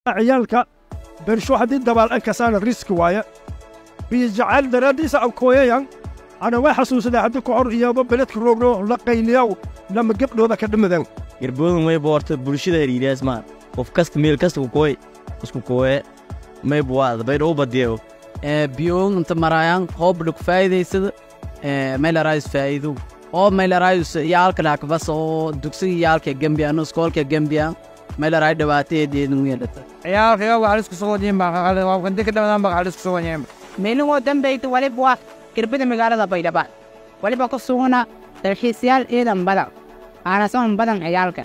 ciyaalka bersho haddii dabaal an kasaana riski waaya biyo jacayl daraaddiisa an kooyayan ana way xasuusadaa haddii ku hor iyaba beledka roogno la qayliyaw lama gebdhooda ka dhimadan garboodan way boorta bulshada heriiraas maa qof kasta meel kasta kukoy isku koye may buwaada bay dhou badiyo biyoon inta marayaan hoobdhug faa'iidaysada meylaraayus faa'iido oo meylaraayus yaalka dhaakbas oo dugsiga yaalka gembiya no iskoolka gembiya meylaraay dhibaateedeedin weelata ciyaalkaya waxaa isku soo wajiin baa waa kanti ka dhamadan baa waxaa isku soo wajiin meelingoo dambayta waliba waa gerbada magaalada baydhaba waliba ku sugana dalxiisayaal ciidan badan aanasoon badan ciyaalka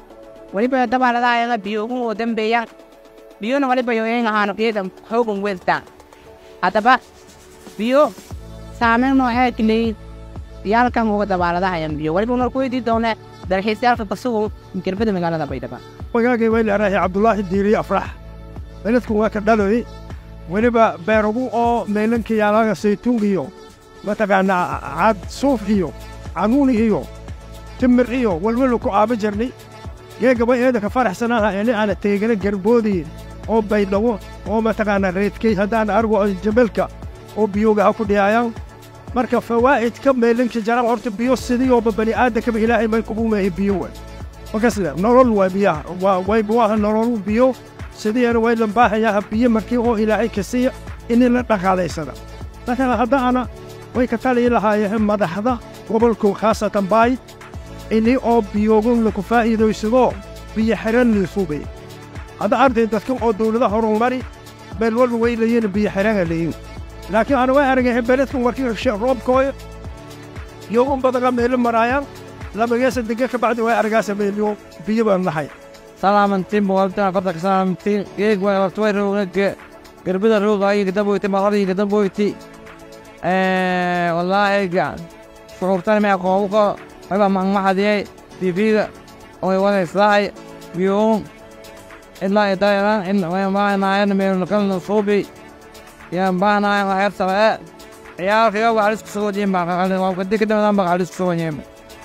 waliba dabaaladaayana biyoogun oo dambeeyaan biyona waliba yoyen ahaano ciidan xoogan weeltaan haddaba biyo saameyn noocee kaleeyin yaalkan uga dabaaladahayan biyo waliba nor ku weydii doonee dalxiisyaalka kasugu gerbada magaalada baydhaba wagaagay way leerahay cabdulaahi diiriye afrax beledku waa ka dhaloy weliba beeragu oo meelanka yaalaga saytuun iyo mataqaanaa caad suuf iyo canuuni iyo timir iyo walwelu ku aaba jirnay geegaba eeda ka faraxsanaha eli aana teegana garboodii oo baydhabo oo mataqaanaa reedkay haddaan argo jabalka oo biyooga ha ku dhiyaayaan marka fawaa'idka meelanka jaran horta biyo sidiyooba bani aadankaba ilaahay may kugu meehi biyo way markaasle nolol waa biyaha waa way buwaha nololu biyo sidiina way lambaahayaa biyo markii oo ilaahay ka siiya ini la dhaqaalaysada marka haddaana way ka taliyi lahaayeen madaxda gobolku khaasatan baay ini oo biyoogun laku faa'iidaysado biyo xiran liisubay hadda arday dadkan oo dawlada horumari meel walba way leeyiin biyo xirana leeyiin laakiin ana way aragay beledkan warkii roobkooya biyoogun badana meelo maraayaan labageesa dega ka bacdi way aragaasa meelyo biyo baan nahay salaamantiin boqoltaan afartanka salaamantiin geeg way labtaway roogna gerbida roogayo gadaboyti maqadii gadaboyti wallaahi shucuurtan mee qoobuka wayba maqmaxadiyay tiifiga way wadayslaay biyoon ilaa idayran in way maanaayana meelkalna suubi yaan baanaaya waxyar sabee ciyaalkaya waxaa isku soo wajiin baa waa kadi ka dhamadan baa waxaa isku soo wajiin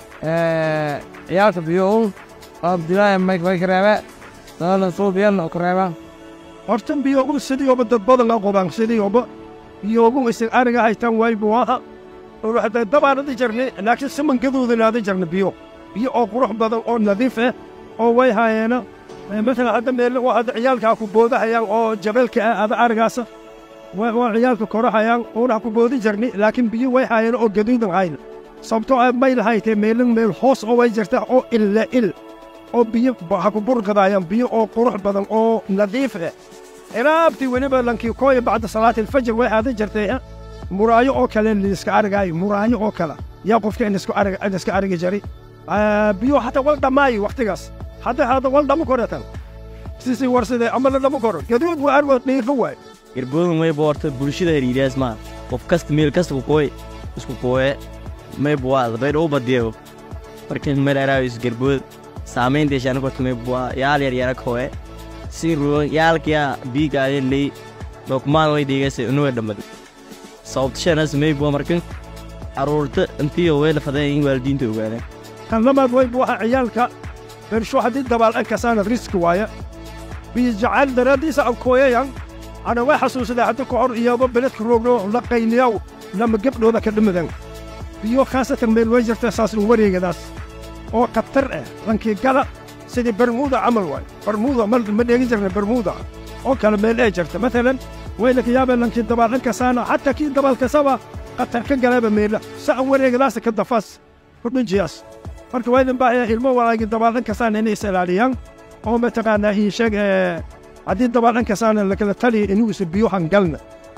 ciyaalka biyoon abdilaahi may kareebe daalan suubiyan kareeba horta biyoogu sidiyooba dad badan a qobaan sidiyooba biyoogu isag ariga haytaan waay buwaha hadda dabaanadi jarnay laakiin simangadoodanaada jarna biyo biyo oo qurux badan oo nadiif ah oo way haayeena masalan hadda meel waa hadda ciyaalkaa ku boodahayaan oo jabeelka ah ada arigaasa waa ciyaalka korahayaan uuna ku boodi jarnay laakiin biyo way haayeen oo gaduudan hayn sababtoo ah may lahaytee meelin meel hoos oo way jirtaa oo illa il oo biyo ha ku burqadaayaan biyo oo qurux badan oo nadiif ah ilaabtii weliba lankii kooya bacda salaatilfajr way aadan jirtay muraayo oo kale liiska arigaayo muraayo oo kale yaa qofka in iska arigi jari biyo hataa wal dhammaayo wakhtigaas hadda hadda wal dhamo koratan sisi warside ama la dhamo koro gaduud waa arwa dhiifo waay garboodan way boorta bulshada heriiraas maa qof kasta meel kasta kukoy isku koye may buwaada bay dhou badiyo markin melaraayus garbood saamaynteeshaana korta may buwaa yaal yar yara koye si ruo yaalkaya biigaayen ley dokumaan way dhigase unuwe dhammadi sababtashanas may buwa markin carruurta intiyo way la fadeen in waalidiinta ogaadeen kan labaad way buwaha ciyaalka bersho haddii dabaal an kasaana riski waaya biyo jacayl daraaddiisa an kooyayan ana way xasuusadaa haddii ku hor iyaba beledka roogno la qayliyaw lama gebdhooda ka dhimadan biyo khaasatan meel way jirta saasnu wareegadaas oo khatar ah lankii gala sidii bermuuda camal waay bermuuda ma dheegin jirna bermuuda oo kale meel ee jirta matalan waylaka yaabee lankii dabaalhan kasaana xataa kii dabaalkasaba khatar ka galeeba meela sa'an wareegadaasa ka dafaas kudhinjiyaas marka waydin baahaya ilmo walaagii dabaalhan kasaana inay is ilaaliyaan oo mataqaanaa ii sheeg haddii dabaalhan kasaana lakala taliya inuu isa biyo hangalna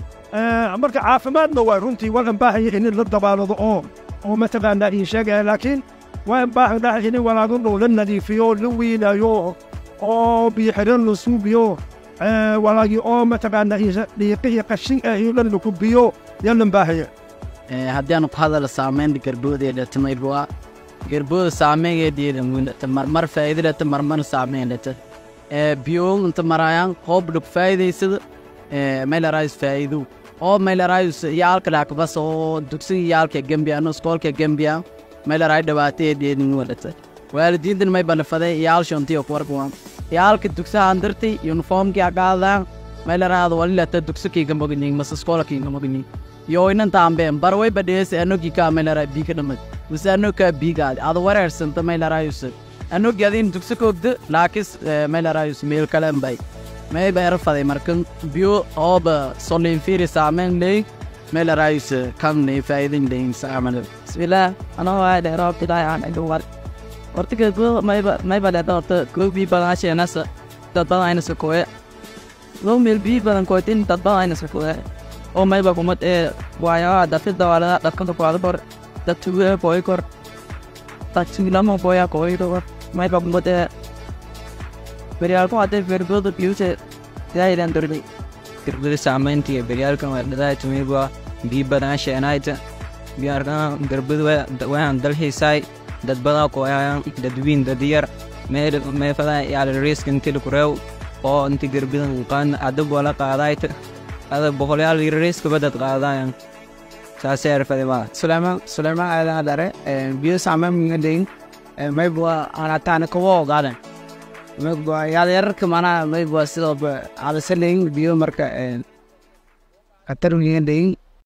marka caafimaadna waa runtii walan baahaya in la dabaalado oo oo mataqaanaa ii sheeg laakiin waan baahannahay in walaagunu la nadiifiyo la wiilaayo oo biyo xiran la suubiyo walaagii oo mataqaanaa dhiiqihii qashin ah iyo dhan laku biyo yalan baahaya haddii aanu ku hadala saamaynta garboodeedhata maybua garbooda saameyngeediidhamwinata marmar faa'iidadhata marmar saameynhata biyoon inta marayaan hoobdhug faa'iidaysada meylaraayus faa'iido oo meylaraayus yaalka dhaakbas oo dugsiga yaalka gembiya no iskoolka gembiya meylaraay dhibaateedeedin wadhata waalidiintan may banafadee iyaalshontiyo kuwarkuwa yaalka dugsahaan dartay uniformkii agaadaan meelaraada walilata dugsa kiiga moganyin mase skola kiiga moganyin yoinan taambeen barway badheese anogi kaa meelara biika dhamad mase anokaa biigaadi ada wareersanta meelarayuse anogi adin dugsa koogda laakis meelarayus meel kalen bay may beera faday markan biyo ooba solinfiri saamen ley meelarayuse kan ne faa'idin leyin saaman bismillaah anoo waa dheeroob ilaahay aan idin war horta geedbada mayba mayba dheerta horta koo bii badan asheenasa dad badan ayna sokoye loo meel bii badan kootin dad badan ayna sokoye oo mayba kumad ee waayaa dadka dawaalada dadkanta kuwaada kor dad tuwe kooy kor dad tuulama kooya kooy kor mayba kumad ee beryaalku hadday ferbooda biyuse ilaahidan dorday gerbada saamayntiga beryaalkan waa dhadaay tumiba bii badan sheenayta biyaarkan gerbada waan dalxiisaay dad badaa kooyaayan dad wiin dad yar meefada yaala reeskan tili kureew oo inti gerbadan qaan adab wala qaadayta ada boqolyaal reeskaba dad qaadayan saasee arfade maa Sulaiman Sulaiman aadan adare biyo saameyn minga deyin maybwa anataana kawo ogaadan maybwa yaada yararka manaa maybwa sidoo adasaneyin biyo marka katar minga deyin